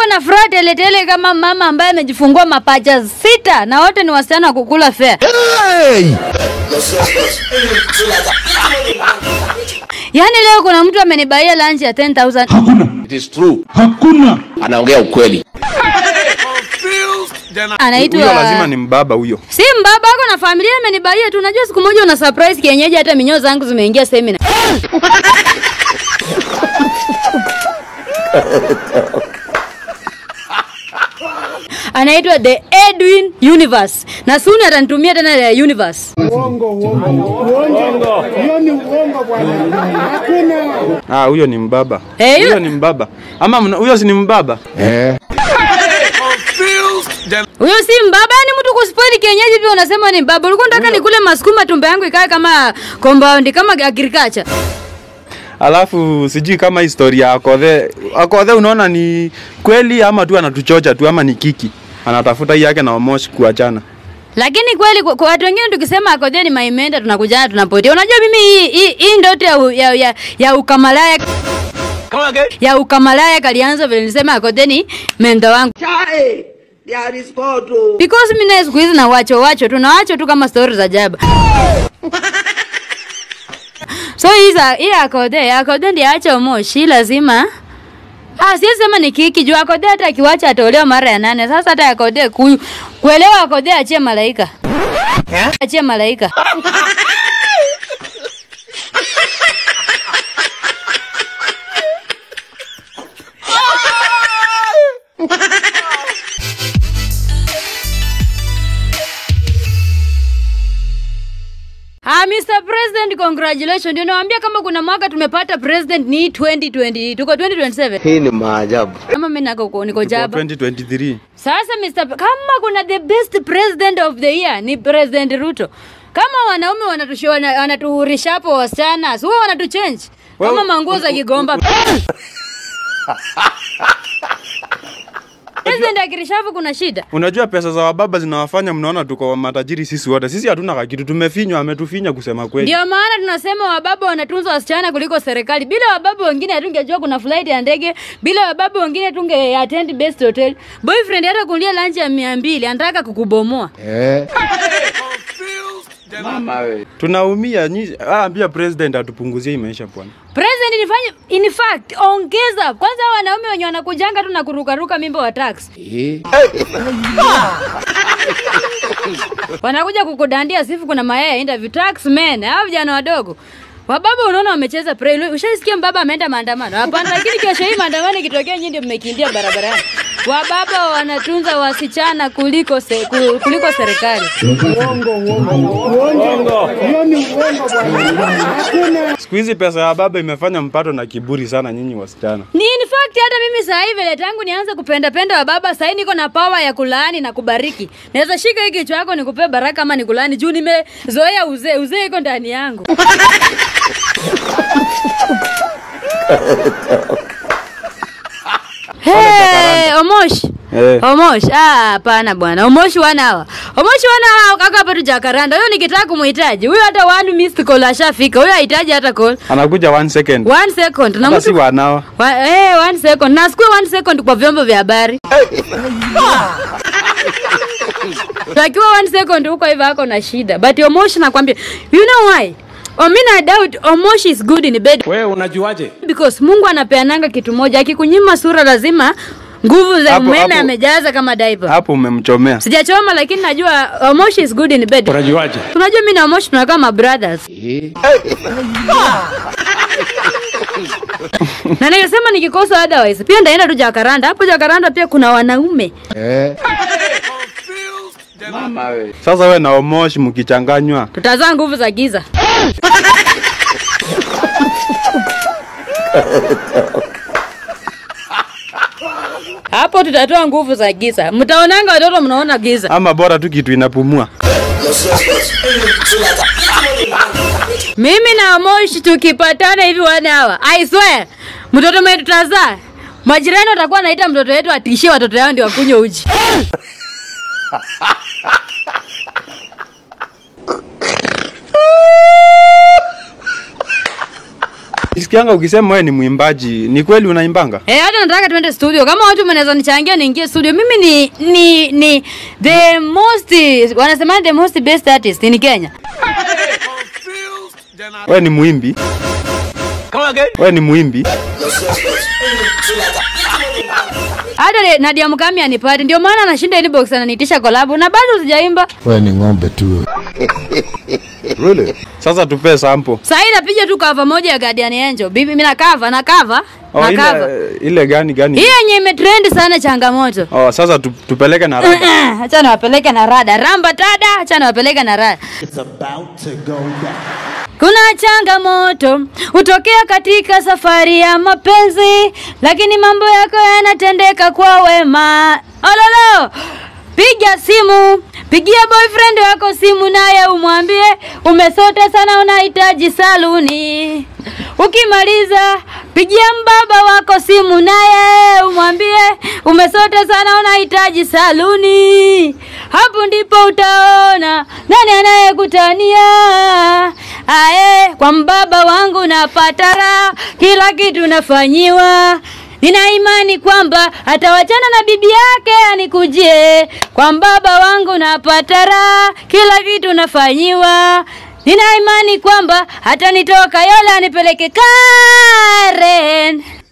ako na furaha teletele kama mama ambaye amejifungua mapacha sita na wote ni wasichana wa kukula fea. Yaani leo kuna mtu amenibaia lunch ya 10000 It is true. Hakuna. Anaongea ukweli. anaitwa Huyo lazima ni mbaba huyo. Si mbaba ako na familia amenibaia tu. Unajua siku moja una surprise kienyeji hata minyoo zangu zimeingia seminar. anaitwa the Edwin Universe na soon atanitumia tena the Universe. Uongo, uongo. Uongo. Hiyo ni uongo bwana. Hakuna. Ah, huyo ni mbaba. Eh, Huyo huyo- ni mbaba. Ama mna- huyo si ni mbaba? Huyo si mbaba, ni mtu kuspoil kienyeji pia unasema ni mbaba. Ulikuwa unataka nikule masukuma tumbo yangu ikae kama compound kama agriculture. Alafu sijui kama historia ya Akodhe. Akodhe unaona ni kweli ama tu anatuchocha tu ama ni kiki. Anatafuta hii yake na Omosh kuachana. Lakini kweli kwa kwa watu wengine tukisema akodhe ni maimenda tunakujana tunapotea. Unajua mimi hii hii, hii ndoto ya, u- ya, ya, ya ukamalaya ya ukamalaya kalianza vile nilisema akodhe ni menda wangu. Because mimi na siku hizi na wacho wacho tu na wacho tu kama stories za jaba. so hii za hii akodhe akodhe ndiye acha moshi lazima Ah, siwezi sema ni kiki juu akodhe hata akiwacha atolewa mara ya nane. Sasa hata akodhe ku, kuelewa akodhe achie malaika. Achie malaika. Ah, Mr. President, congratulations. Ndio nawaambia kama kuna mwaka tumepata president ni 2020. Tuko 2027. Hii ni maajabu. Kama mimi nako niko Kwa jaba. 2023. Sasa Mr. P- kama kuna the best president of the year ni President Ruto. Kama wanaume wanatusho- wana- wanatuhurisha hapo wasichana, si wao wanatuchange kama Well, manguo za Kigomba. President akirishafu kuna shida. Unajua pesa za wababa zinawafanya mnaona tuko matajiri sisi wote. Sisi hatuna kakitu, tumefinywa, ametufinya kusema kweli. Ndio maana tunasema wababa wanatunza wasichana kuliko serikali. Bila wababa wengine hatungejua kuna flight ya ndege. Bila wababa wengine tunge attend best hotel. Boyfriend hata kulia lunch ya 200 anataka kukubomoa. Tunaumia nyi, ah, pia president atupunguzie hii maisha bwana. President nifanye in fact ongeza kwanza hao wanaume wenye wanakujanga tu na kurukaruka mimba wa tax. Wanakuja kukudandia sifu kuna mayai ya interview tax men, hao vijana wadogo. Wababa unaona wamecheza pre. Ushasikia mbaba ameenda maandamano? Hapana, lakini kesho hii maandamano ikitokea nyinyi ndio mmekimbia barabarani. Wababa wanatunza wasichana kuliko se, ku- kuliko serikali. Uongo, uongo. Uongo. Hiyo ni uongo bwana. Hakuna. Siku hizi pesa ya baba imefanya mpato na kiburi sana nyinyi wasichana. Ni in fact hata mimi saa hii vile tangu nianze kupenda penda wa baba saa hii niko na power ya kulaani na kubariki. Naweza shika hiki kichwa yako nikupe baraka ama nikulaani juu nimezoea uzee, uzee iko ndani yangu. Hey, Omosh. Eh. Omosh, ah, hapana bwana. Omosh wana hawa. Omosh wana hawa kaka hapa tu Jacaranda. Huyo nikitaka kumhitaji. Huyo hata one missed call ashafika. Huyo hahitaji hata call. Anakuja one second. One second. Na Hata si mtu wanawa. wa, eh, one second. Na sikue one second kwa vyombo vya habari. Takiwa one second huko hivyo hako na shida. But Omosh nakwambia, you know why? Omina doubt Omosh is good in bed Wewe unajuaje? because Mungu anapeananga kitu moja. Akikunyima sura lazima nguvu za Hapo- umeme hapo- amejaza kama diaper. Hapo umemchomea. Sijachoma lakini najua Omosh is good in bed. Unajuaje? Tunajua mimi na Omosh tunakaa ma brothers. na nikasema nikikosa otherwise pia ndaenda tu Jakaranda. Hapo Jakaranda pia kuna wanaume. Sasa we na Omosh mkichanganywa. Tutazaa nguvu za giza. Hapo tutatoa nguvu za giza. Mtaonanga watoto mnaona giza. Ama bora tu kitu inapumua. Mimi na Moshi tukipatana hivi wana hawa. I swear. Mtoto mwenye tutazaa. Majirani watakuwa naita mtoto wetu atishie watoto yao ndio wakunywe uji. Nisikianga ukisema wewe ni mwimbaji, ni kweli unaimbanga? Eh, hata nataka tuende studio. Kama watu mnaweza nichangia niingie studio. Mimi ni ni ni the most wanasema the most best artist in Kenya. Wewe ni muimbi? Wewe ni muimbi? Hata le- Nadia Mukami anipati. Ndio maana anashinda inbox ananiitisha collab na bado sijaimba. Wewe ni ng'ombe tu. Really? Sasa tupe sample. Sasa hii napiga tu cover moja ya Guardian Angel. Bibi mimi na cover na cover. Oh, na cover. ile, ile gani gani? Hii yenye imetrend sana changamoto. Oh, sasa tu, tupeleke na rada. Acha niwapeleke na rada. Ramba tada, acha niwapeleke na rada. Kuna changamoto hutokea katika safari ya mapenzi, lakini mambo yako yanatendeka kwa wema. Ololo, piga simu, pigia boyfriend wako simu, naye umwambie umesota sana, unahitaji saluni. Ukimaliza pigia mbaba wako simu, naye umwambie umesota sana, unahitaji saluni. Hapo ndipo utaona nani anayekutania. Ae, kwa mbaba wangu napata raha, kila kitu nafanyiwa. Nina imani kwamba atawachana na bibi yake anikujie. Kwa mbaba wangu napata raha, kila kitu nafanyiwa. Nina imani kwamba atanitoka yole anipeleke Karen.